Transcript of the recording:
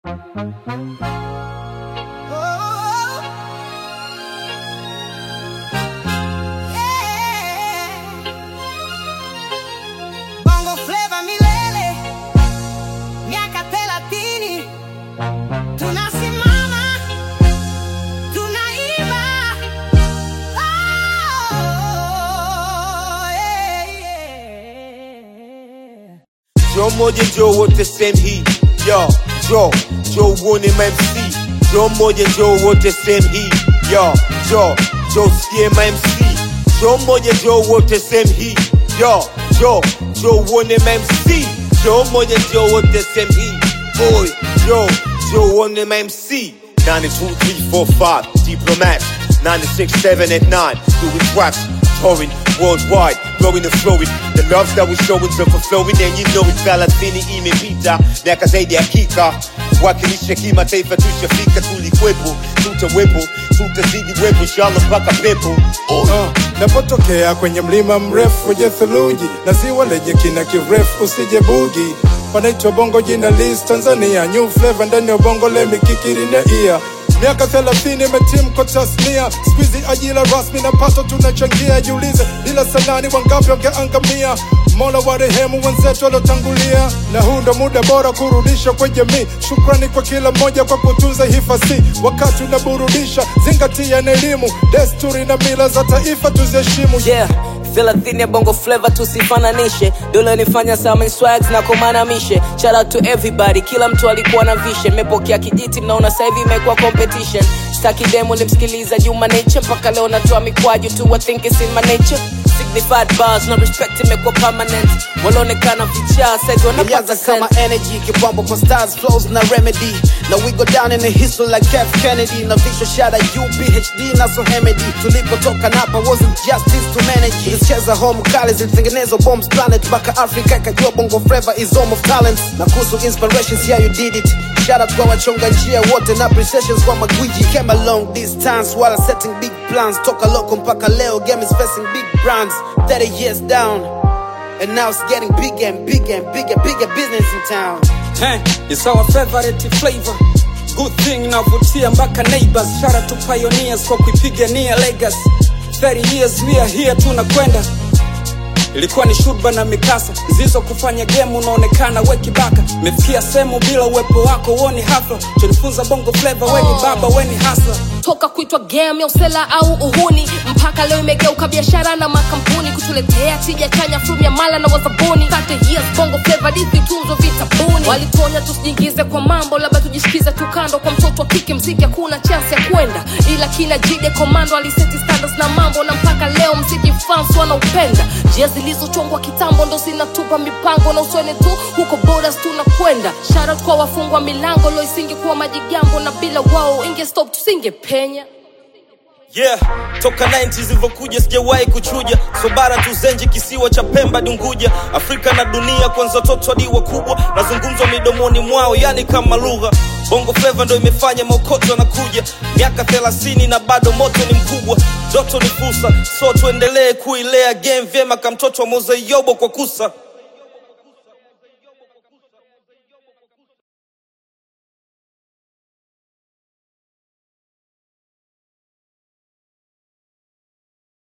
Bongo Flava milele, miaka thelathini, tunasimama, tunaiba. Oh, yeah, yeah. Joe moja Joe wote same hii yo Joe Joe uone MC Joe moja Joe wote same hii yo Joe Joe sikie MC Joe moja Joe wote same hii yo Joe Joe uone MC Joe moja Joe wote same hii boy Joe Joe uone MC 92345 Diplomat 967 at 9 doing raps touring worldwide blowing and flowing the love that we showing so flowing and you know it's thelathini imepita miaka zaidi ya kika wakilisha kimataifa tushafika tulikwepo tutawepo tutazidi wepo inshallah mpaka pepo Uh, napotokea kwenye mlima mrefu uje theluji na ziwa lenye kina kirefu usije bugi panaitwa bongo jina lis tanzania new flavor ndani ya bongo lemikikirineia miaka thelathini imetimko tasnia skuizi ajira rasmi na pato tunachangia jiulize bila sanani wangapi wangeangamia mola wa rehemu wenzetu waliotangulia na huu ndo muda bora kurudisha kwa jamii shukrani kwa kila mmoja kwa kutunza hifasi wakati unaburudisha zingatia na elimu desturi na mila za taifa tuziheshimu yeah thelathini ya bongo flava tusifananishe dola nifanya sama swags na kumanamishe shout out to everybody kila mtu alikuwa na vision mepokea kijiti mnaona sasa hivi imekuwa competition staki demo limsikiliza juma nature mpaka leo natoa mikwaju tu I think it's in my nature signified bars na respect imekuwa permanent walionekana vichaa saizi wanapaza Ilianza kama sense energy kipambo kwa stars flows na remedy na we go down in the history like F Kennedy na visual shada UPHD na so Hemedy tulipotoka napa wasn't just this to manage tulicheza home kali zilitengenezwa bombs planet mpaka Africa ikajua bongo flava is home of talents na kuhusu inspirations yeah you did it Shout out kwa wachonga njia wote na appreciations kwa magwiji came a long distance while setting big plans toka loko mpaka leo game is facing big brands 30 years down And now it's getting bigger and bigger and bigger, bigger business in town. Hey, it's our favorite flavor. Good thing navutia mpaka neighbors. Shout out to pioneers kwa kuipigania legacy. 30 years we are here tunakwenda. Ilikuwa ni shurba na mikasa zizo kufanya game unaonekana we kibaka. Mefikia sehemu bila uwepo wako uoni hafla. Tulifunza bongo flavor weni baba weni hasa. toka kuitwa game ya usela au uhuni mpaka leo imegeuka biashara na makampuni kutuletea tija chanya from ya mala na wazabuni 30 years bongo flava dithi tunzo vitabuni walituonya tusijiingize kwa mambo labda tujisikize tu kando kwa mtoto wa kike mziki hakuna chance ya kwenda ila kina jide komando aliseti standards na mambo na mpaka leo mziki fans wanaupenda njia zilizochongwa kitambo ndo zinatupa mipango na uswene tu huko borders tunakwenda sharat kwa wafungwa milango lo isingekuwa majigambo na bila wao inge stop tusingepenya yeah toka 90 zilivyokuja sijawahi kuchuja so bara tuzenji kisiwa cha pemba dunguja afrika na dunia kwanza watoto hadi wakubwa nazungumzwa midomoni mwao yani kama lugha bongo fleva ndo imefanya maokoto na kuja miaka 30 na bado moto ni mkubwa joto ni fursa so tuendelee kuilea game vyema kamtoto wa mozeyobo kwa kusa